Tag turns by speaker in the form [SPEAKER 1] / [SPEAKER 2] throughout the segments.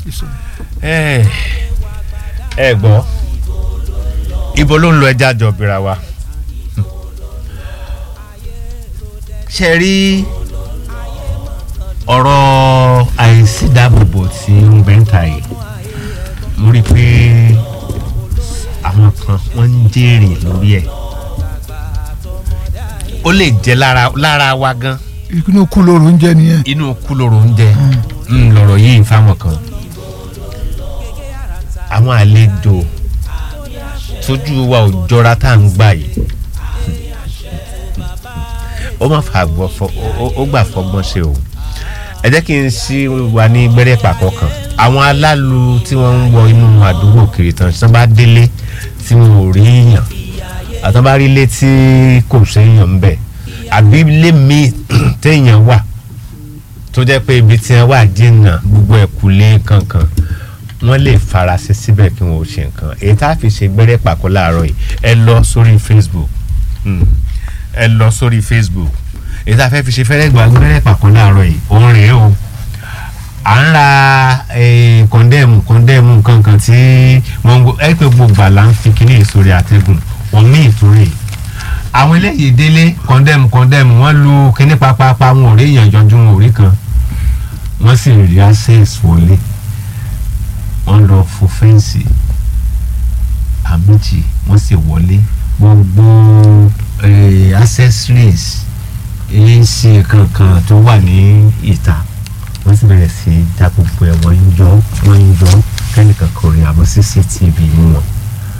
[SPEAKER 1] ẹ ẹ gbọ́ ibo ló ń lọ ẹja jọ bìrà wa ṣe rí ọ̀rọ̀ àìsídáàbòbò tí ń bẹ́ ń ta yìí mo rí i pé àwọn kan wọ́n ń jèrè lórí ẹ̀ ó lè jẹ́ lára lára wa gan
[SPEAKER 2] inú kú lóru ń jẹ nìyẹn.
[SPEAKER 1] inú kú lóró ń jẹ ń lọ̀rọ̀ yìí fáwọn kan àwọn àlejò tójú wa ò jọra tá à ń gbà yìí ó má fà gbọ́ fọ ó- ó gbà fọgbọ́n ṣe o ẹ jẹ́ kí n sí wa ní gbẹ́rẹ́ pàkọ́ kan àwọn alálu tí wọ́n ń wọ inú àdúgbò kiri tán tí wọ́n bá délé tí wọn ò rí èèyàn àtọ́ bá rí ilé tí kò séèyàn ń bẹ̀ àbí ilé míì téèyàn wà tó jẹ́ pé ibi tí wọ́n wà jìnnà gbogbo ẹ̀kúlé kankan wọ́n lè farasin síbẹ̀ kí wọ́n ò ṣe nǹkan èyí tá a fi ṣe gbẹ́rẹ́ pàkó láàárọ̀ yìí ẹ lọ sórí facebook Mm. ẹ lọ sórí facebook èyí tá a fẹ́ fi ṣe fẹ́rẹ́ gbà gbẹ́rẹ́ pàkó láàárọ̀ yìí òun rèé o à ń ra kọ́ndẹ́ẹ̀mù kọ́ndẹ́ẹ̀mù kankan tí wọ́n ń gbọ́ ẹ pé gbogbo àlà ń fi kíní ìsòrí àtẹ̀gùn wọ́n mí ìtúrè àwọn eléyìí délé kọ́ndẹ́ẹ̀mù kọ́ndẹ́ẹ̀mù wọ́n lu kíní pápápá wọn ò rí èèyàn jọjú wọn ò rí kan wọ́n sì rí access wọlé wọ́n lọ fo fẹ́ǹsì àmìjì wọ́n sì wọlé gbogbo eh, accessories ac kankan tó wà ní ìta wọ́n sì bẹ̀rẹ̀ sí í dá gbogbo ẹ̀ wọ́n ń jọ wọ́n ń jọ kẹ́nìkan kò rí àbọ̀ cctv mú wọn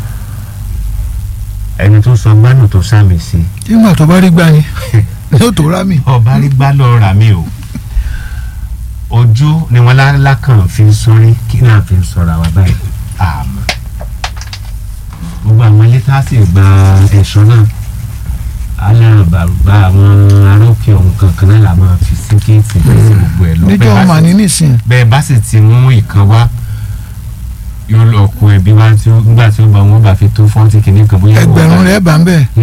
[SPEAKER 1] ẹni tó sọ gbánù tó sàmì sí
[SPEAKER 2] nígbà tó bá rí gbà yẹn yóò tó rá mi.
[SPEAKER 1] ọba rí gbá lọ rà mí o ojú ni wọn lákàn fi ń sọrí kí náà fi ń sọra wa báyìí àmọ́ gbogbo àwọn ilé tá a sì gba ẹ̀ṣọ́ náà alárànbàrúbá àwọn arókè ọ̀hún kankan náà la máa fi sí kéètì bẹ́ẹ̀ sí gbogbo ẹ̀ lọ
[SPEAKER 2] níjọ́
[SPEAKER 1] bẹ́ẹ̀ bá
[SPEAKER 2] ọmọ
[SPEAKER 1] sì-
[SPEAKER 2] ní nísìn
[SPEAKER 1] bẹ́ẹ̀ bá sì ti mú ìkan wá yóò lọ kó ẹbí wá tí ó nígbà tí ó bá wọn bá fi tó fọ́ńtì kìíní kan bóyá wọ́n
[SPEAKER 2] ẹgbẹ̀rún
[SPEAKER 1] bá-
[SPEAKER 2] rẹ̀ bá ń bẹ̀.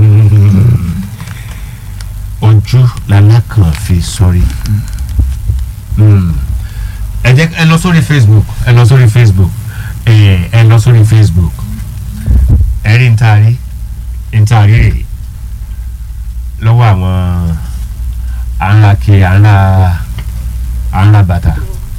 [SPEAKER 1] ojú lalákàn fi sọrí ẹ jẹ́ ẹ lọ sórí facebook ẹ lọ sórí facebook ẹ ẹ lọ sórí facebook ẹ rí ntaari ntaari rè lọ́wọ́ àwọn àńlá ke àńlá àńlá bàtà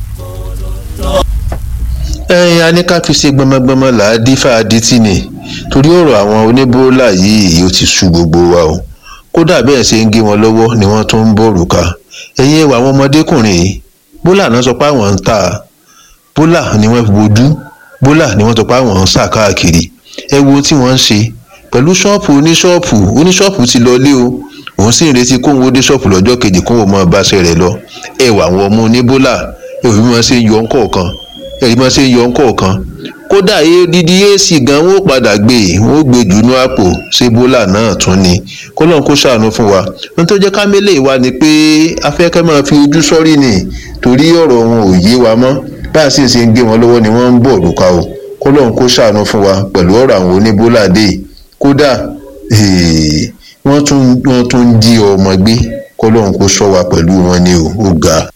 [SPEAKER 3] ẹyin a ní ká fi ṣe gbọmọgbọmọ là á dífà adití ni torí ọ̀rọ̀ àwọn oníbólà yìí ó ti sú gbogbo wa o kódà bẹ́ẹ̀ ṣe ń gé wọn lọ́wọ́ ni wọ́n tún ń bọ̀ òrùka ẹ̀yin ẹwà àwọn ọmọdékùnrin yìí bólà náà sọ pé àwọn ń tà bólà ni wọ́n fi bojú bólà ni wọ́n sọ pé àwọn ń sà káàkiri ẹ wo ohun tí wọ́n ń ṣe pẹ̀lú ṣọ́ọ̀pù oníṣọ́ọ̀pù oníṣọ́ọ̀pù ti lọ lé o òun sì ń retí kóun ó dé ṣọ́ọ̀pù lọ́jọ́ kejì kóun ó mọ báṣẹ́ rẹ̀ lọ ẹwà àwọn ọmọ oníbólà ẹ ò bí wọ́n ṣe ń yọ ńkọ̀ọ̀kan ẹ̀rí máa ṣe ń yọ ńkọ̀ọ̀kan kódà dídí ac gan wọn ò padà gbé e wọn ò gbé jùnú àpò ṣé bólà náà tún ni kọlọ́n kó ṣàánú fún wa ohun tó jẹ́ kámẹ́lẹ̀ wa ni pé afẹ́kẹ́ máa fi ojú sọ́rí ni torí ọ̀rọ̀ wọn ò yé wa mọ́ bá a sì ṣe ń gé wọn lọ́wọ́ ni wọ́n ń bọ̀ lùkà o kọlọ́n kó ṣàánú fún wa pẹ̀lú ọ̀rọ̀ àwọn oníbólà dé kódà eh, wọ́n tún wọ́n tún ń jí ọmọ gbé kọlọ́n kó ṣọ́ wa pẹ̀lú wọn ni o ó ga.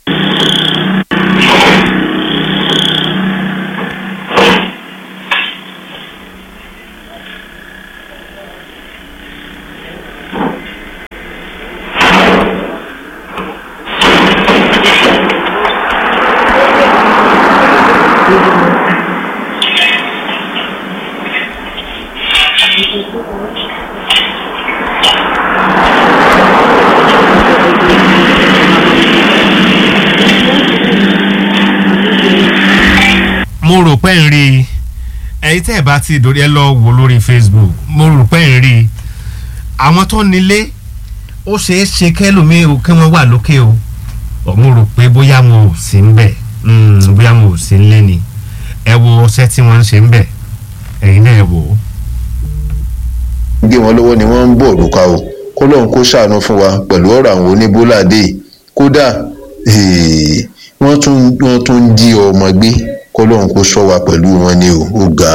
[SPEAKER 1] mo rò pé ń rí i ẹ̀yin tẹ́ ẹ̀ bá ti dòrí ẹ lọ wò lórí facebook mo rò pé ń rí i àwọn tó nílé ó ṣeé ṣe kẹ́lòmíì o kí wọ́n wà lókè o Ọ̀, mo rò pé bóyá mo ò sí ń bẹ̀ Mm, bóyá mo ò sí ń lé ni ẹ wo ọṣẹ́ tí wọ́n ń ṣe ń bẹ̀ ẹ̀yin náà ẹ wò ó.
[SPEAKER 3] gé wọn lọ́wọ́ ni wọ́n ń bọ̀ òrùka o kọ́lọ́hún kó ṣàánú fún wa pẹ̀lú ọ̀rọ̀ àwọn oníbóládé kódà eh, wọ́n tún wọ́n tún ń jí ọmọ gbé kọ́lọ́hún kó ṣọ́ wa pẹ̀lú wọn ni o ó ga.